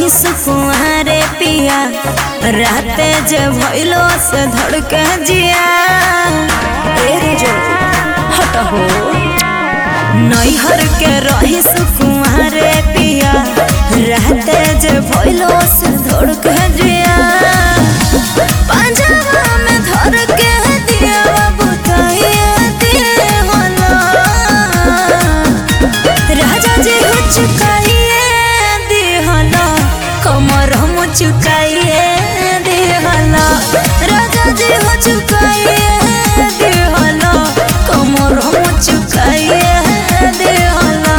सुकुआरे पिया राते जे भइलो से धड़के जिया ए जो हट हो नैहर के रही सुकुआरे पिया राते जे भइलो से धड़के जिया पंजाबा में धर के दिया बुताइया दिए होला राजा जी हो चुकाइए दिहला कमर हम चुकाइए दिहला राजा जी हो चुकाइए दिहला कमर हम चुकाइए दिहला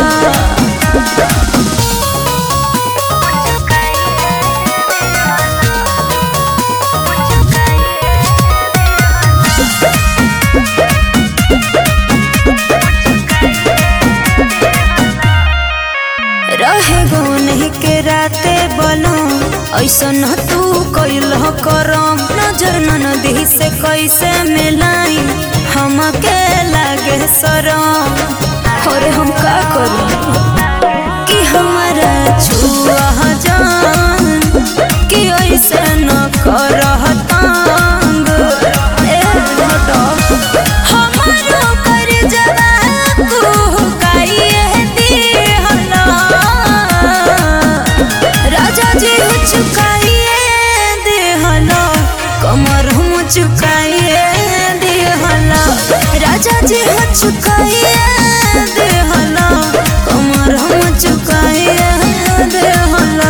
रहे गो नहीं के राते बनो ऐसन तू कैल करम नजर नदी से कैसे मिलाई हमके लागे सरम और हम का करूं कि हमारा छुआ जान कि ऐसे न करह तंग ए हटो हमारो कर जवा तू काइए दिहला राजा जी हो चुकाइए दिहला कमर हम चुकाइए दिहला राजा जी हो चुकाइए दिहला कमर हम चुकाइए दिहला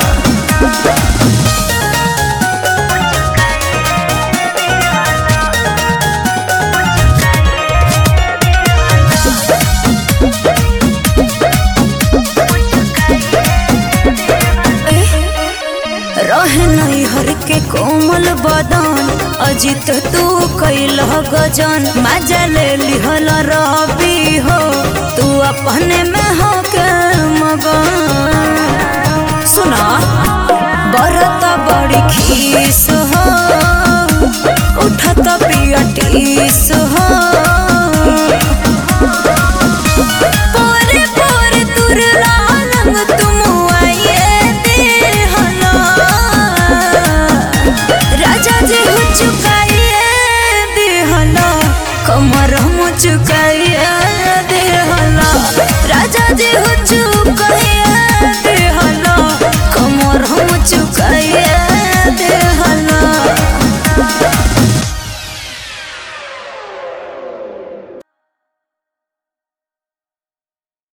रहे नैहर के कोमल बदन अजित तू कैल गजन मजा ले लिहल रबी हो तू अपने में हो के मगन सुना बरत बड़ी खीस हो उठत पियटीस हो पोरे पोरे तुरला लंग तुम आइए देहला राजा जी हो चुकाइए देहला कमर हम चुका